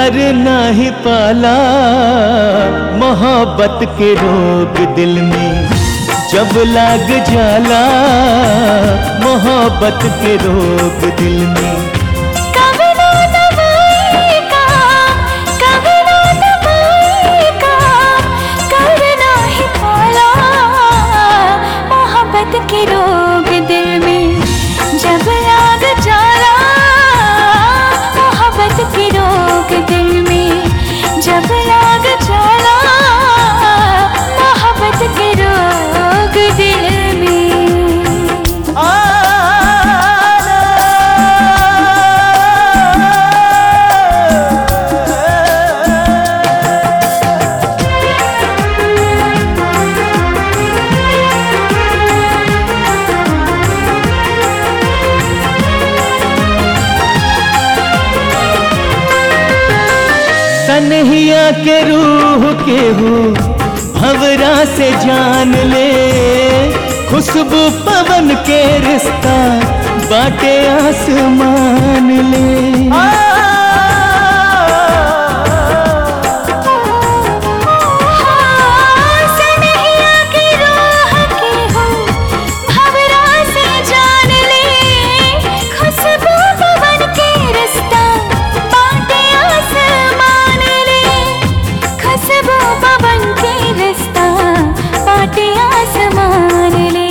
प्यार नाही पाला मोहब्बत के रोग दिल में जब लाग जाला मोहब्बत के रोग दिल में कभी ना दवाई का कभी ना दवाई का करना ही पाला मोहब्बत के रोग दिल में जब लाग जाला मोहब्बत के रोग दिल में जब लाग जाला मोहब्बत के रोग दिल में सनहिया के रूह के हो भवरा से जान ले खुशबू पवन के रिश्ता बाटे आसमान ले सनहिया की राह के हो भवरा से जान ले खुशबू पवन के रिश्ता बाटे आसमान ले खुशबू पवन के रिश्ता बाटे आसमान ले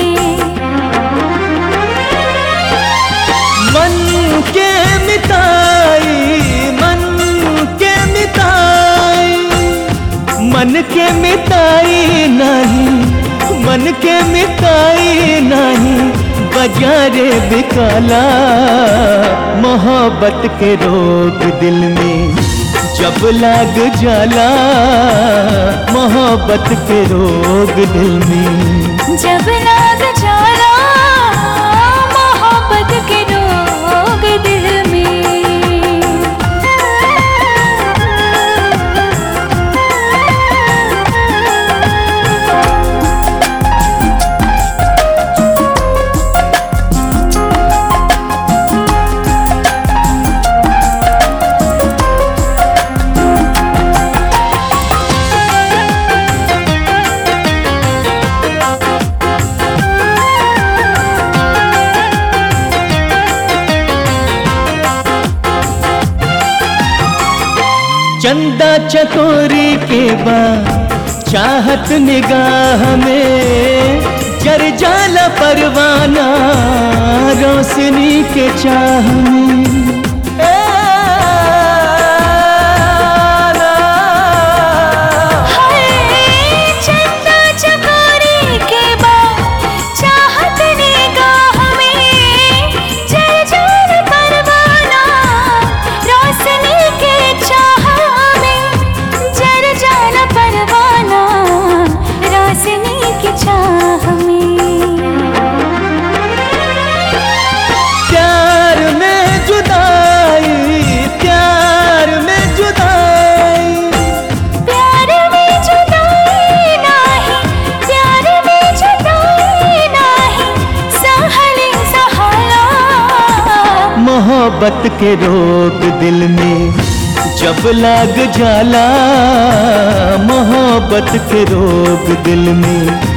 मन के मिताई मन के मिताई मन के मिताई नहीं मन के मिताई नहीं बाजारे बिकाला मोहब्बत के रोग दिल में जब लाग जाला मोहब्बत के रोग दिल में जब लाग जाला मोहब्बत के रोग दिल में चंदा चकोरी के बाद चाहत निगाह में जर जाला परवाना रोशनी के चाह में हाय चंदा चकोरी के बाद चाहत निगाह में जल जल परवाना रोशनी के चाह में जल जल परवाना रोशनी के चाह में प्यार में जुदाई प्यार में जुदाई प्यार में जुदाई नाही प्यार में जुदाई नाही सहले सहाला मोहब्बत के रोग दिल में जब लाग जाला मोहब्बत के रोग दिल में